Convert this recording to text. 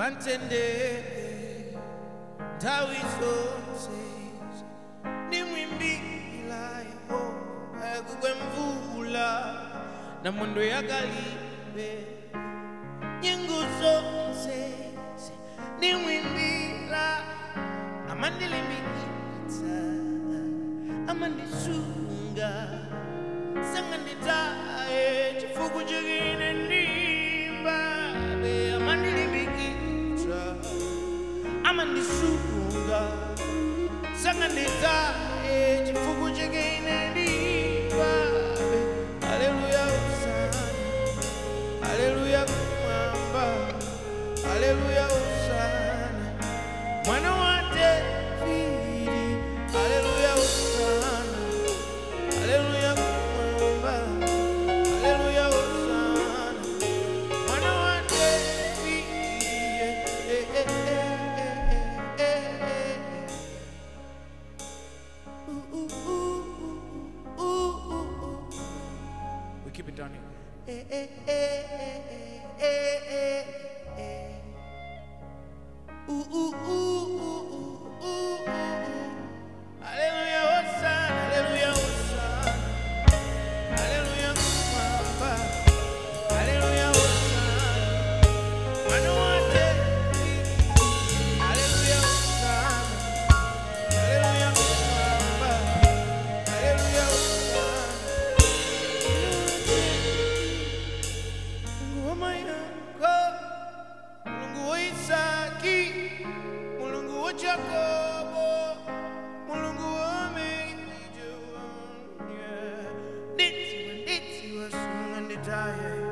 antendere nthawi zonse nimwimbira yehova yakugwe mvula na mondo yakalibe nyengo zonse nimwimbira amandilimbikitsa amandisunga sanganditaye chifuku chikine ndimbabe amandilimbikitsa amandisunga sanganditaye chifuku chikine ndimbabe haleluya usana haleluya kumwamba haleluya usana mwana wa Davidi haleluya usana haleluya kumwamba haleluya usana mwana wa Davidi eh, eh, eh, eh, eh, eh, eh. Ooh, ooh, ooh, ooh, ooh, ooh. We keep it down here. Eh, eh, eh, eh, eh, eh, eh. Ooh, ooh, ooh, ooh, ooh, ooh, ooh. Hallelujah, Hosanna, hallelujah, Hosanna. Hallelujah, kumwamba. Hallelujah, Hosanna. Mwana wa David. Hallelujah, Hosanna. Hallelujah, kumwamba. Hallelujah, Hosanna. Mungu wa Mayanga, Mulungu wa Isaki, Mulungu wa Yakobo, Mulungu wa Mejua, nditiwa nditiwa sunga nditaye